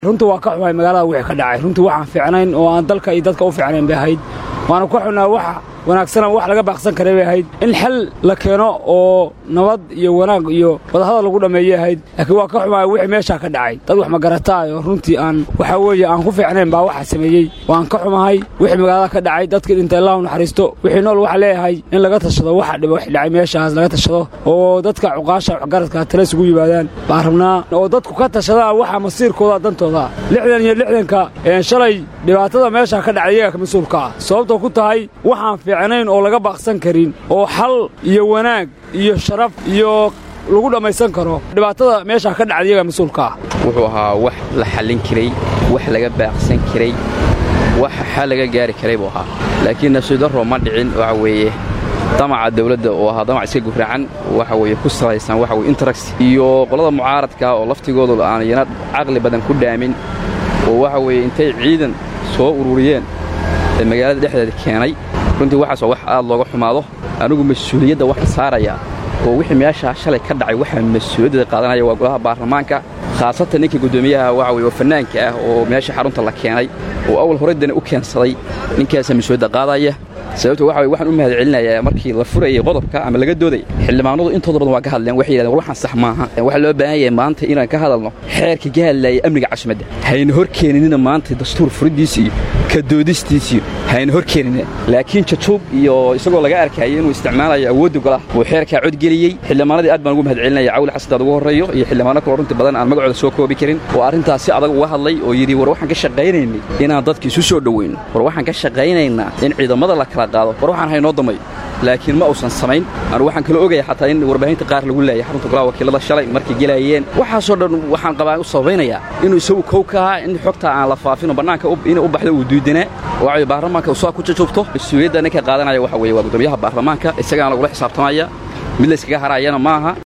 runtii waa ka xumahay magaalada wixii ka dhacay runtii waxaan fiicnayn oo aan dalka iyo dadka u fiicnayn bay ahayd waana ka xunnaa waxa wanaagsana wax laga baaqsan karay bay ahayd in xal la keeno oo nabad iyo wanaag iyo wadahadal lagu dhammeeyey ahayd laakiin waa ka xumahay wixii meeshaa ka dhacay dad wax magarataayo runtii aan waxaa weeye aan ku fiicnayn baa waxa sameeyey waan ka xumahay wixii magaalada ka dhacay dadkii dhinta illahu naxariisto wixii nool waxaa leeyahay in laga tashado waxa dhiba wax dhacay meeshaas laga tashado oo dadka cuqaasha waxgaradka tale isugu yimaadaan baan rabnaa oo dadku ka tashadaan waxa masiirkooda dantooda lixdan iyo lixdanka shalay dhibaatada meeshaa ka dhacay iyaga mas-uulka ah sababtoo ku tahay waxaan fiicnayn oo laga baaqsan karin oo xal iyo wanaag iyo sharaf iyo lagu dhammaysan karo dhibaatada meeshaa ka dhacda iyaga mas-uulka ah wuxuu ahaa wax la xallin karay wax laga baaqsan karay wax xal laga gaari karay buu ahaa laakiin nafsidaro ma dhicin waxa weeye damaca dawladda oo ahaa damac iska gufracan waxa weeye ku salaysan waxa weye interax iyo qolada mucaaradka oo laftigoodu aan iyana caqli badan ku dhaamin oo waxa weeye intay ciidan soo ururiyeen ee magaalada dhexdeeda keenay runtii waxaas waa wax aad looga xumaado anigu mas-uuliyadda waxa saaraya oo wixii meeshaa shalay ka dhacay waxaa mas-uuliyadda qaadanaya waa golaha baarlamaanka khaasatan ninka guddoomiyaha waxa weye oo fannaanka ah oo meesha xarunta la keenay oo awal horeydana u keensaday ninkaasaa mas-uuliyadda qaadaya sababto waxa waxaan u mahad celinayaa markii la furayay qodobka ama laga doodaya xildhibaanadu intooda badan waa ka hadleen waxay yidhahdeen waxaan sax maaha waxaa loo baahan yahay maanta inaan ka hadalno xeerka ka hadlaaya amniga caasimada hayna hor keeninina maanta dastuur furidiisa iyo ka doodistiisiyo hayna hor keenina laakiin jajuub iyo isagoo laga arkayay inuu isticmaalayo awoodda golaha uu xeerkaa codgeliyey xildhibaanadii aad baan ugu mahad celinaya cawli xasantaad ugu horreeyo iyo xildhibaano kaloo runtii badan aan magacooda soo koobi karin oo arrintaas si adag uga hadlay oo yidhi war waxaan ka shaqaynaynay inaan dadka isu soo dhoweyno war waxaan ka shaqaynaynaa in ciidamada la kala qaado war waxaan haynoo damay laakiin ma uusan samayn anu waxaan kaloo ogaya xataa in warbaahinta qaar lagu leeyay xarunta golaha wakiilada shalay markay gelayeen waxaasoo dhan waxaan qabaa u sabaynayaa inuu isagu kow ka ahaa in xogta aan la faafino bannaanka inay u baxdo uu duudanaa waxay baarlamaanka usaa ku jajubto mas-uuliyadda ninka qaadanaya waxa weeye waa guddoomiyaha baarlamaanka isagaana lagula xisaabtamaya mid layskaga harayana maaha